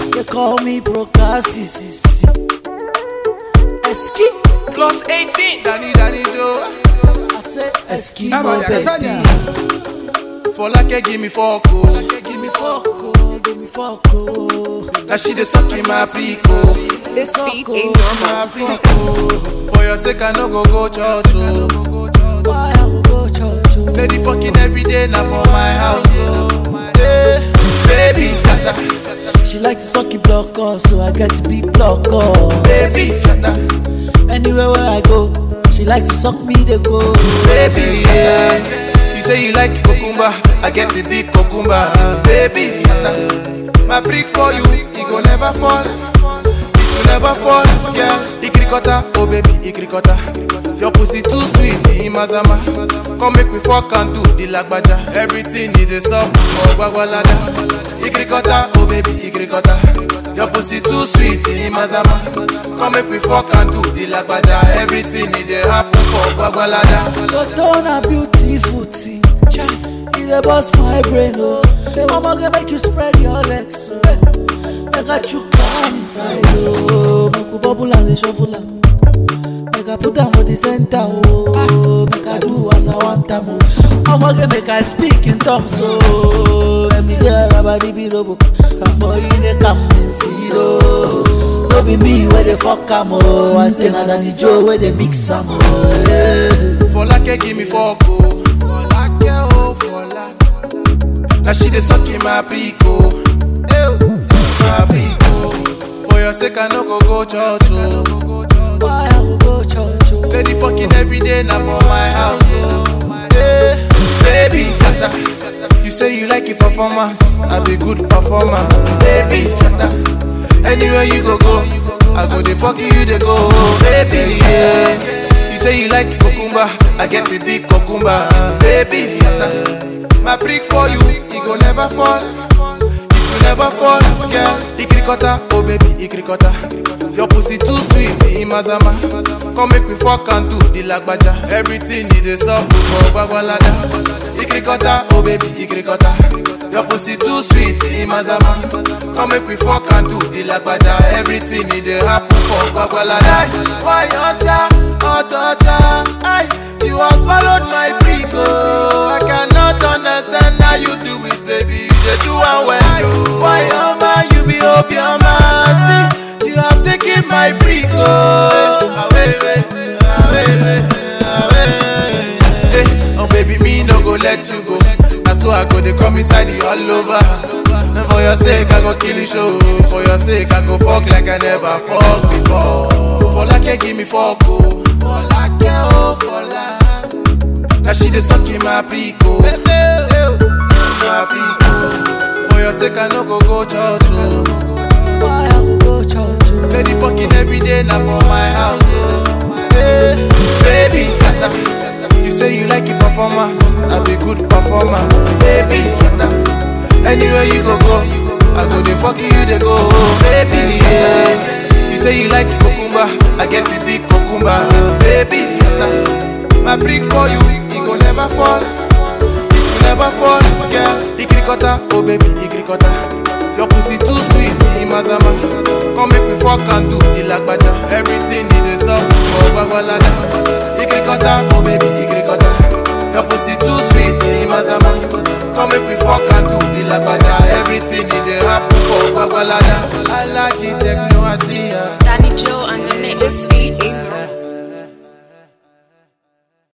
They call me Procassis. Eski, Plus 18. Danny Danny Joe. I say Eski, Ah, my bah, baby. Catania. For like give me fuck oh. Give me fuck, oh, give me fuck, oh. Now she dey suck in my freak oh. This Fuck, beat oh. ain't normal. My freak oh. For your sake I no go go church oh. Why I will go church, oh. Steady fucking every day now for my house oh. Hey, baby flatter, She like to suck it block off, so I get to be block off. baby flatter, Anywhere where I go, she like to suck me, they go. baby flatter. You say you like cucumber, I get the big cucumber. Baby flatter, my brick for you, it go never fall. It will never fall, girl. Ikrikota, oh baby, ikrikota. Your pussy too sweet, imazama. Come make me fuck and do the lagbaja. Everything need a sub for bagwalada. Ikrikota, oh baby, ikrikota. Your pussy too sweet, imazama. Come make me fuck and do the lagbaja. Everything need a happen for bagwalada. Toto na beautiful thing. Chai, it dey bust my brain, oh. Mama gonna make you spread your legs, oh. Make I chook am inside, oh. Make we bubble and dey shuffle am. Make I put am for the center, oh. Make I do as I want am, oh. Mama gonna make I speak in tongues, oh. Let me say rabadi bi robo. Amo you dey come in zero. No be me where they fuck am, oh. I say na Danny Joe where they mix am, oh. Yeah. For like give me fuck oh. For like oh, for like. Now she dey suck in my prick oh. Ew, my prick oh. For your sake I no go go church oh. Why I will go church, oh. Steady fucking every day now for my house oh. Hey, baby flatter. You say you like it performance, I be good performer. Baby flatter. Anywhere you go go, I go dey fuck you dey go. Baby yeah. You say you like cucumber, I get a big cucumber. Baby flatter. My brick for you, it go never fall. It will never fall, girl. Ikrikota, oh baby, ikrikota. Your pussy too sweet, imazama. Come make me fuck and do the lagbaja. Everything need a sub for bagwalada. Ikrikota, oh baby, ikrikota. Your pussy too sweet, imazama. Come make me fuck and do the lagbaja. Everything need a happen for bagwalada. Why ocha, ocha, ay, you have swallowed my brick, oh. I cannot understand how you do it, baby. You dey do am well, oh. Why oma, you be obioma, see, you have taken my brick, oh. Away, away, away, away. Hey, oh baby, me no go let you go. Na so I go, they come inside you all over. And for your sake, I go kill you show. For your sake, I go fuck like I never fuck before. For like, give me fuck, oh. For like, oh, for like. Now she dey suck in my prick, oh. My prick, oh. For your sake, I no go go church, oh. Why I will go church, oh. Steady fucking every day now for my house, oh. Hey, baby flatter. You say you like it performance, I be good performer. Baby flatter. Anywhere you go go, I go dey fuck you dey go. Baby yeah. You say you like cucumber, I get the big cucumber. Baby flatter. My brick for you, it go never fall. It will never fall, girl. Ikrikota, oh baby, ikrikota. Your pussy too sweet, imazama. Come make me fuck and do the lagbaja. Everything need a sub for bagwalada. Ikrikota, oh baby, ikrikota. Your pussy too sweet, imazama. Come make me fuck and do the lagbaja. Everything need a happen for bagwalada. Alaji techno, I see ya.